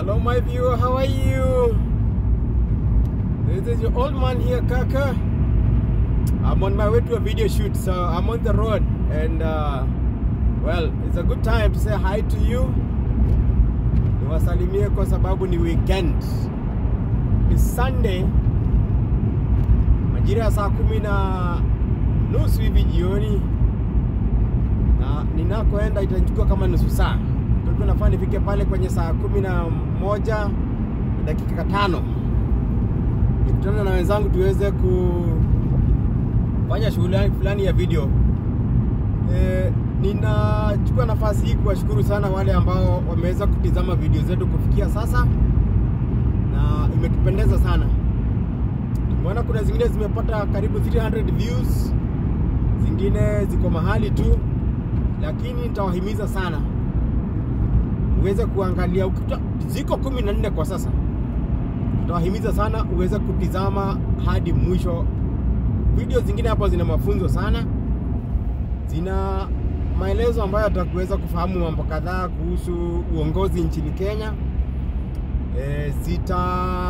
Hello, my viewer. How are you? This is your old man here, Kaka. I'm on my way to a video shoot, so I'm on the road, and uh, well, it's a good time to say hi to you. Niwasalimie kwa sababu ni weekend. Ni Sunday, majira ya saa kumi na nusu hivi jioni, na ninakoenda itachukua kama nusu saa. Kwa hivyo nafaa nifike pale kwenye saa kumi na moja na dakika tano nikutana na wenzangu tuweze kufanya shughuli fulani ya video. E, ninachukua nafasi hii kuwashukuru sana wale ambao wameweza kutizama video zetu kufikia sasa, na imetupendeza sana. Tumeona kuna zingine zimepata karibu 300 views, zingine ziko mahali tu, lakini nitawahimiza sana uweze kuangalia ukikuta ziko kumi na nne kwa sasa, tutawahimiza sana uweze kutizama hadi mwisho. Video zingine hapo zina mafunzo sana, zina maelezo ambayo atakuweza kufahamu mambo kadhaa kuhusu uongozi nchini Kenya. E, zita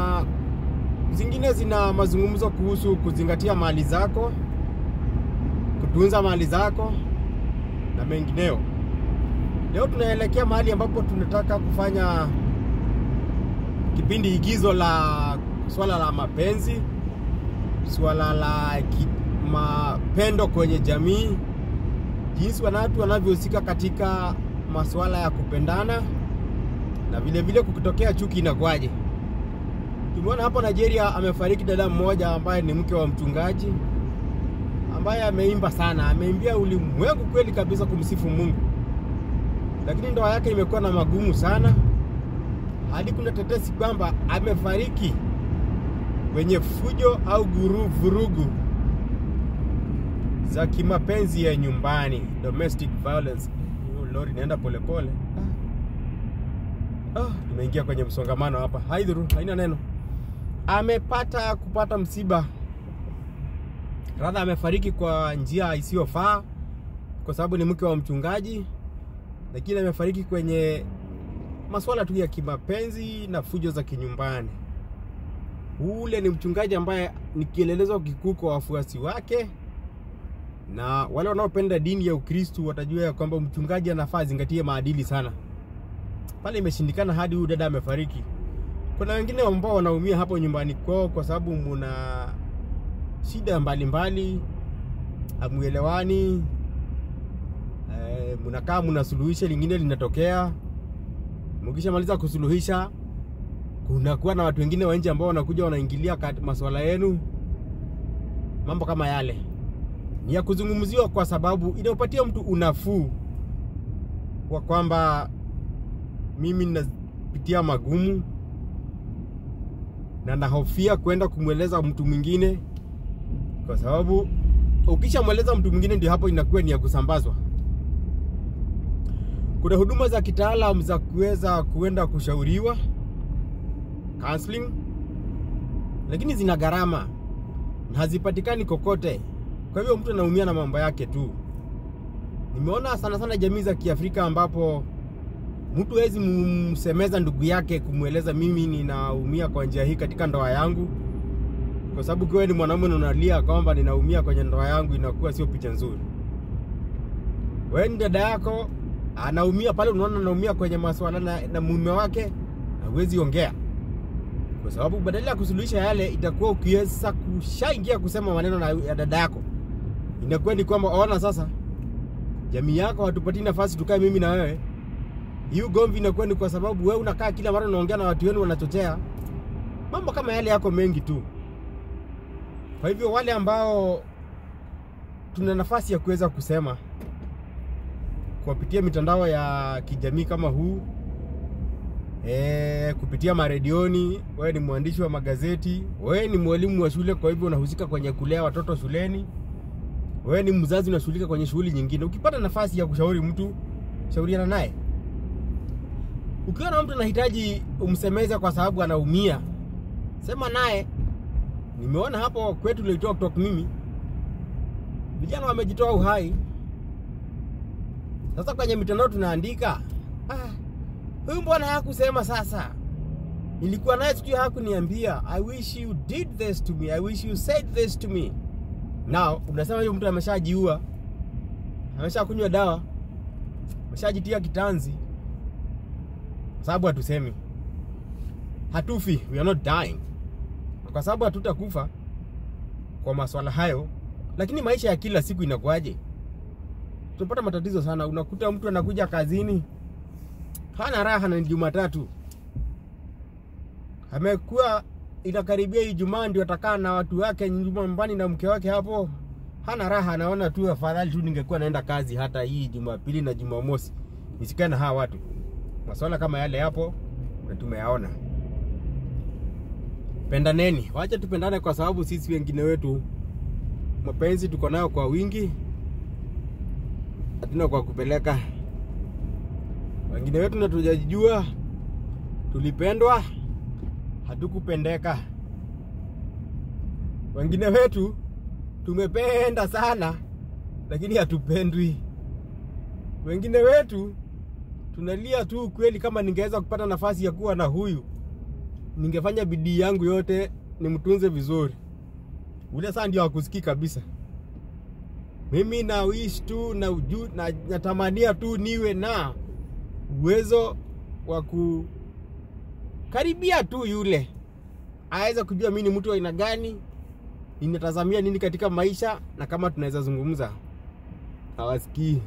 zingine zina mazungumzo kuhusu kuzingatia mali zako, kutunza mali zako na mengineo. Leo tunaelekea mahali ambapo tunataka kufanya kipindi igizo la swala la mapenzi, swala la ki, mapendo kwenye jamii, jinsi watu wanavyohusika katika masuala ya kupendana na vile vile kukitokea chuki inakuwaje. Tumeona hapo Nigeria amefariki dada mmoja ambaye ni mke wa mchungaji ambaye ameimba sana, ameimbia ulimwengu kweli kabisa kumsifu Mungu lakini ndoa yake imekuwa na magumu sana, hadi kuna tetesi kwamba amefariki kwenye fujo au guru vurugu za kimapenzi ya nyumbani, domestic violence. Lori inaenda polepole. Ah, tumeingia kwenye msongamano hapa, haidhuru, haina neno. Amepata kupata msiba, radha amefariki kwa njia isiyofaa kwa sababu ni mke wa mchungaji lakini amefariki kwenye masuala tu ya kimapenzi na fujo za kinyumbani. Ule ni mchungaji ambaye ni kielelezo kikuu kwa wafuasi wake, na wale wanaopenda dini ya Ukristu watajua ya kwamba mchungaji anafaa azingatie maadili sana. Pale imeshindikana hadi huyu dada amefariki. Kuna wengine ambao wanaumia hapo nyumbani kwao kwa sababu muna shida mbalimbali, hamuelewani mnakaa mnasuluhisha, lingine linatokea. Mkishamaliza kusuluhisha, kunakuwa na watu wengine wa nje ambao wanakuja wanaingilia masuala yenu. Mambo kama yale ni ya kuzungumziwa, kwa sababu inapatia mtu unafuu kwa kwamba mimi ninapitia magumu na nahofia kwenda kumweleza mtu mwingine, kwa sababu ukishamweleza mtu mwingine ndio hapo inakuwa ni ya kusambazwa kuna huduma za kitaalam za kuweza kuenda kushauriwa counseling, lakini zina gharama na hazipatikani kokote. Kwa hivyo mtu anaumia na mambo yake tu. Nimeona sana sana jamii za Kiafrika ambapo mtu hawezi msemeza ndugu yake kumweleza mimi ninaumia kwa njia hii katika ndoa yangu, kwa sababu kiwe ni mwanaume na unalia kwamba ninaumia kwenye ndoa yangu, inakuwa sio picha nzuri. Wewe ni dada yako anaumia pale, unaona anaumia kwenye masuala na, na mume wake, hawezi ongea kwa sababu badala ya kusuluhisha yale, itakuwa ukiweza kushaingia kusema maneno na ya dada yako, inakuwa ni kwamba ona, sasa jamii yako hatupatii nafasi tukae mimi na wewe. Hii ugomvi inakuwa ni kwa sababu wewe unakaa kila mara unaongea na watu wenu, wanachochea mambo kama yale, yako mengi tu. Kwa hivyo wale ambao tuna nafasi ya kuweza kusema kupitia mitandao ya kijamii kama huu e, kupitia maredioni. Wewe ni mwandishi wa magazeti, wewe ni mwalimu wa shule, kwa hivyo unahusika kwenye kulea watoto shuleni, wewe ni mzazi, unashughulika kwenye shughuli nyingine. Ukipata nafasi ya kushauri mtu, shauriana naye. Ukiwa na mtu anahitaji umsemeze kwa sababu anaumia, sema naye. Nimeona hapo kwetu nilitoa kutoka mimi, vijana wamejitoa uhai Sasa kwenye mitandao tunaandika ah, huyu mbona hakusema sasa nilikuwa naye sijui hakuniambia i wish you did this to me i wish you said this to me now unasema huyo mtu ameshajiua ameshakunywa dawa ameshajitia kitanzi kwa sababu hatusemi hatufi we are not dying kwa sababu hatutakufa kwa maswala hayo lakini maisha ya kila siku inakuwaje tunapata matatizo sana unakuta mtu anakuja kazini hana raha na ni jumatatu amekuwa inakaribia ijumaa ndio atakaa na watu wake nyumbani na mke wake hapo hana raha anaona tu afadhali tu ningekuwa naenda kazi hata hii jumapili na jumamosi nisikae na hawa watu maswala kama yale hapo na tumeyaona pendaneni wacha tupendane kwa sababu sisi wengine wetu mapenzi tuko nayo kwa wingi hatuna kwa kupeleka wengine wetu na tujajijua tulipendwa hatukupendeka wengine wetu tumependa sana lakini hatupendwi wengine wetu tunalia tu kweli kama ningeweza kupata nafasi ya kuwa na huyu ningefanya bidii yangu yote nimtunze vizuri ule saa ndio akusikii kabisa mimi na wish tu na, uju, na natamania tu niwe na uwezo wa kukaribia tu yule aweze kujua mi ni mtu wa aina gani ninatazamia nini katika maisha na kama tunaweza zungumza hawasikii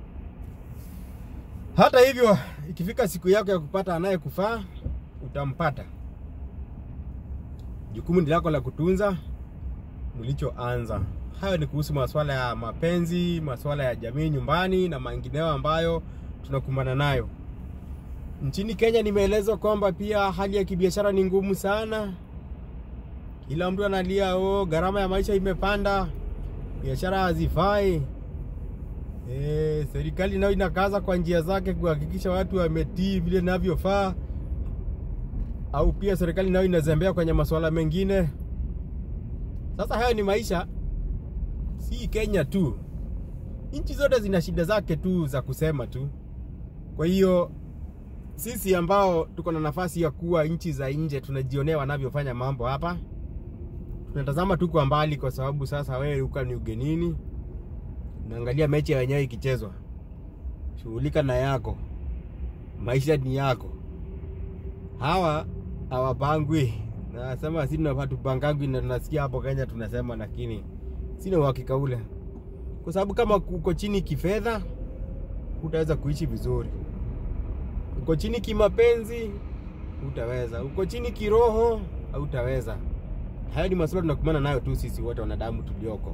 hata hivyo ikifika siku yako ya kupata anayekufaa utampata jukumu ni lako la kutunza mlichoanza hayo ni kuhusu masuala ya mapenzi masuala ya jamii nyumbani na mengineo ambayo tunakumbana nayo nchini kenya nimeelezwa kwamba pia hali ya kibiashara ni ngumu sana kila mtu analia oh, gharama ya maisha imepanda biashara hazifai e, serikali nayo inakaza kwa njia zake kuhakikisha watu wametii vile inavyofaa au pia serikali nayo inazembea kwenye masuala mengine sasa hayo ni maisha si kenya tu nchi zote zina shida zake tu za kusema tu kwa hiyo sisi ambao tuko na nafasi ya kuwa nchi za nje tunajionea wanavyofanya mambo hapa tunatazama tu kwa mbali kwa sababu sasa wewe uka ni ugenini naangalia mechi ya wenyewe ikichezwa shughulika na yako maisha ni yako hawa hawapangwi nasema si hatupangangwi na tunasikia hapo kenya tunasema lakini sina uhakika ule kwa sababu kama uko chini kifedha hutaweza kuishi vizuri uko chini kimapenzi hutaweza uko chini kiroho hautaweza hayo ni masuala tunakumbana nayo tu sisi wote wanadamu tulioko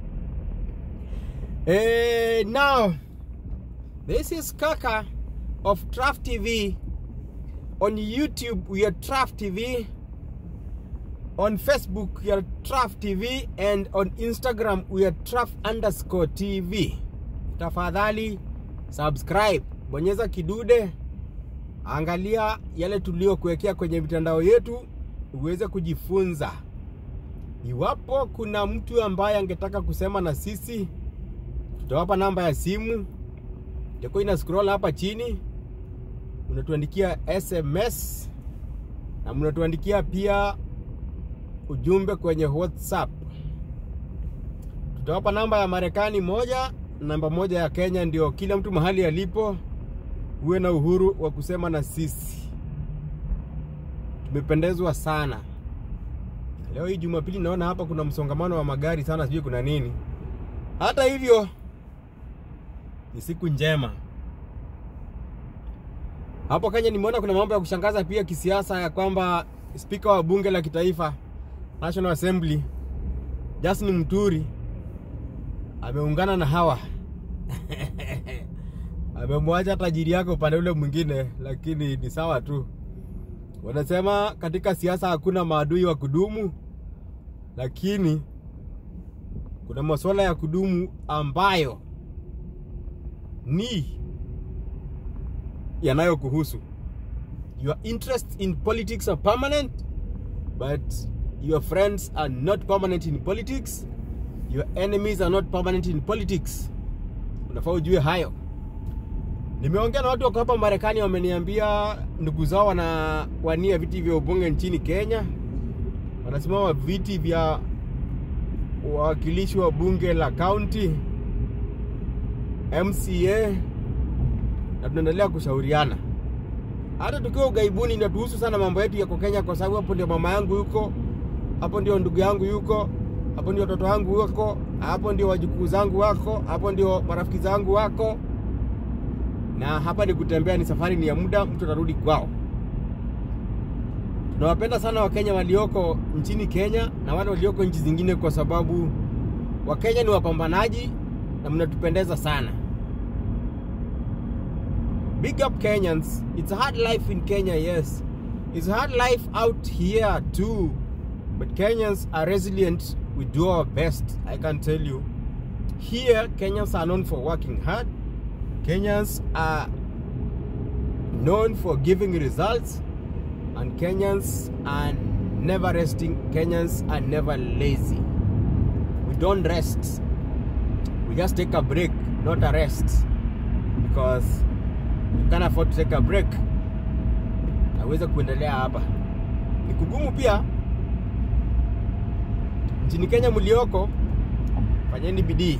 eh now this is kaka of traf tv on youtube we are traf tv on facebook we are traf tv and on instagram we are traf underscore tv tafadhali subscribe bonyeza kidude angalia yale tuliokuwekea kwenye mitandao yetu uweze kujifunza iwapo kuna mtu ambaye angetaka kusema na sisi tutawapa namba ya simu itakuwa ina scroll hapa chini unatuandikia sms na mnatuandikia pia ujumbe kwenye whatsapp tutawapa namba ya marekani moja namba moja ya kenya ndio kila mtu mahali alipo uwe na uhuru wa kusema na sisi tumependezwa sana leo hii jumapili naona hapa kuna msongamano wa magari sana sijui kuna nini hata hivyo ni siku njema hapo kenya nimeona kuna mambo ya kushangaza pia kisiasa ya kwamba spika wa bunge la kitaifa national assembly justin mturi ameungana na hawa amemwacha tajiri yake upande ule mwingine lakini ni sawa tu wanasema katika siasa hakuna maadui wa kudumu lakini kuna masuala ya kudumu ambayo ni yanayokuhusu your interest in politics are permanent but your friends are not permanent in politics your enemies are not permanent in politics unafaa ujue hayo Nimeongea na watu wako hapa Marekani, wameniambia ndugu zao wanawania viti vya ubunge nchini Kenya, wanasimama viti vya wawakilishi wa bunge la county, MCA, na tunaendelea kushauriana. Hata tukiwa ugaibuni, inatuhusu sana mambo yetu yako Kenya, kwa sababu hapo ndio mama yangu yuko, hapo ndio ndugu yangu yuko, hapo ndio watoto wangu wako, hapo ndio wajukuu zangu wako, hapo ndio marafiki zangu wako na hapa ni kutembea, ni safari, ni ya muda, mtu atarudi kwao. Tunawapenda sana Wakenya walioko nchini Kenya na wale walioko nchi zingine, kwa sababu Wakenya ni wapambanaji na mnatupendeza sana. Big up Kenyans. It's a hard life in Kenya, yes. It's a hard life out here too. But Kenyans are resilient. We do our best, I can tell you. Here, Kenyans are known for working hard. Kenyans are known for giving results, and Kenyans are never resting. Kenyans are never lazy. We don't rest. We just take a break, not a rest, because you can't afford to take a break. Naweza kuendelea hapa, ni kugumu pia. Nchini Kenya mlioko, fanyeni bidii.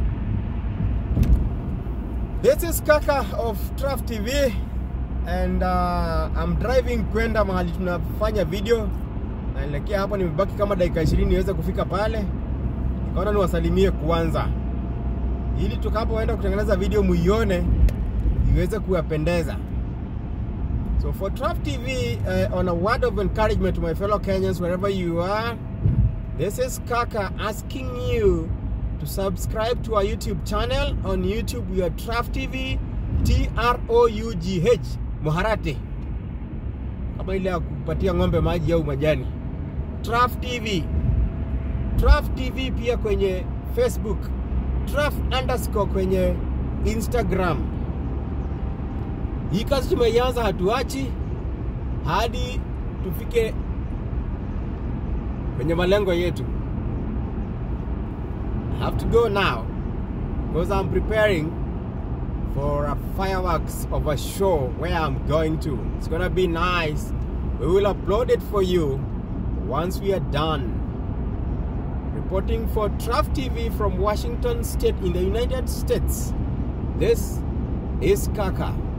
This is Kaka of Traf TV and uh, I'm driving kwenda mahali tunafanya video. Naelekea hapo, nimebaki kama dakika 20 niweze kufika pale. Nikaona niwasalimie kwanza, ili tukapoenda kutengeneza video muione iweze kuwapendeza. So for Traf TV uh, on a word of encouragement to my fellow Kenyans wherever you are, this is Kaka asking you to subscribe to our YouTube channel. On YouTube, we are Traf TV, T R O U G H, Muharate, kama ile ya kupatia ng'ombe maji au majani. Traf TV, Traf TV pia kwenye Facebook, Traf underscore kwenye Instagram. Hii kazi tumeianza, hatuachi hadi tufike kwenye malengo yetu. I have to go now because I'm preparing for a fireworks of a show where I'm going to. It's gonna be nice. We will upload it for you once we are done. Reporting for Traf TV from Washington State in the United States. This is Kaka.